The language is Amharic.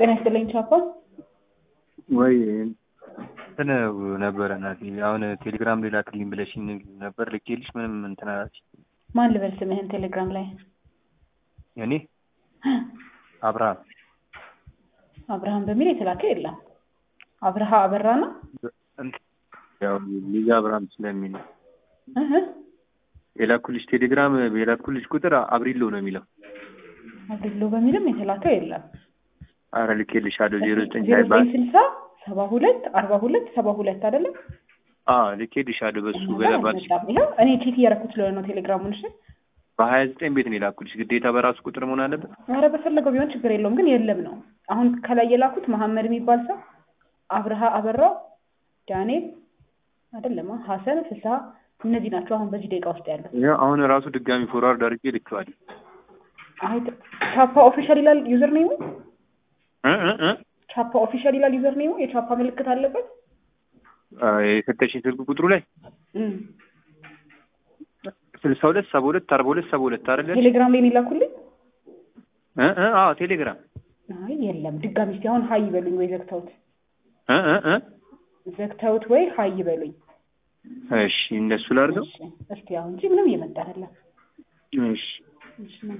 ጤና ይስጥልኝ ቻፓ። ወይ እንትን ነበረ እናቴ አሁን ቴሌግራም ላይ ላክልኝ ብለሽኝ ነበር ልኬልሽ ምንም እንትን አላች። ማን ልበል ስምህን ቴሌግራም ላይ? እኔ አብርሃም አብርሃም በሚል የተላከ የለም። አብርሃ አበራ ነው። ያው ሊዛ አብርሃም ስለሚል ነው እህ የላኩልሽ ቴሌግራም የላኩልሽ ቁጥር አብሪሎ ነው የሚለው። አብሪሎ በሚልም የተላከ የለም። አረ ልኬልሻለሁ ዜሮ ዘጠኝ ዜሮ ሳይባል ዘጠኝ ስልሳ ሰባ ሁለት አርባ ሁለት ሰባ ሁለት አይደለም አዎ ልኬልሻለሁ በሱ እኛ ጋር በለባትሽ አልመጣም። ይኸው እኔ ቼክ እያደረኩት ስለሆነ ነው ቴሌግራሙን። እሺ በሀያ ዘጠኝ ቤት ነው የላኩልሽ ግዴታ በራሱ ቁጥር መሆን አለበት። ኧረ በፈለገው ቢሆን ችግር የለውም፣ ግን የለም ነው አሁን ከላይ የላኩት መሐመድ የሚባል ሰው አብርሃ አበራው ዳንኤል አይደለማ ሀሰን ፍስሀ እነዚህ ናቸው አሁን በዚህ ደቂቃ ውስጥ ያለው። ይኸው አሁን ራሱ ድጋሚ ፎርዋርድ አድርጌ ልኬዋለሁ። አይ ቻፓ ኦፊሻል ይላል ዩዘር ኔሙ እ እ እ ቻፓ ኦፊሻል ይላል ዩዘር ኔሙ የቻፓ ምልክት አለበት። አ፣ የሰጠሽኝ ስልክ ቁጥሩ ላይ እም። ስልሳ ሁለት ሰባ ሁለት አርባ ሁለት ሰባ ሁለት አይደለ? ቴሌግራም ላይ ነው የላኩልኝ። እ እ አዎ ቴሌግራም አይ የለም ድጋሚ እስኪ አሁን ሀይ ይበሉኝ ወይ ዘግተውት እ እ እ ዘግተውት ወይ ሀይ ይበሉኝ። እሺ እንደሱ ላድርገው። እሺ እስኪ አሁን እንጂ ምንም እየመጣ አይደለም። እሺ እሺ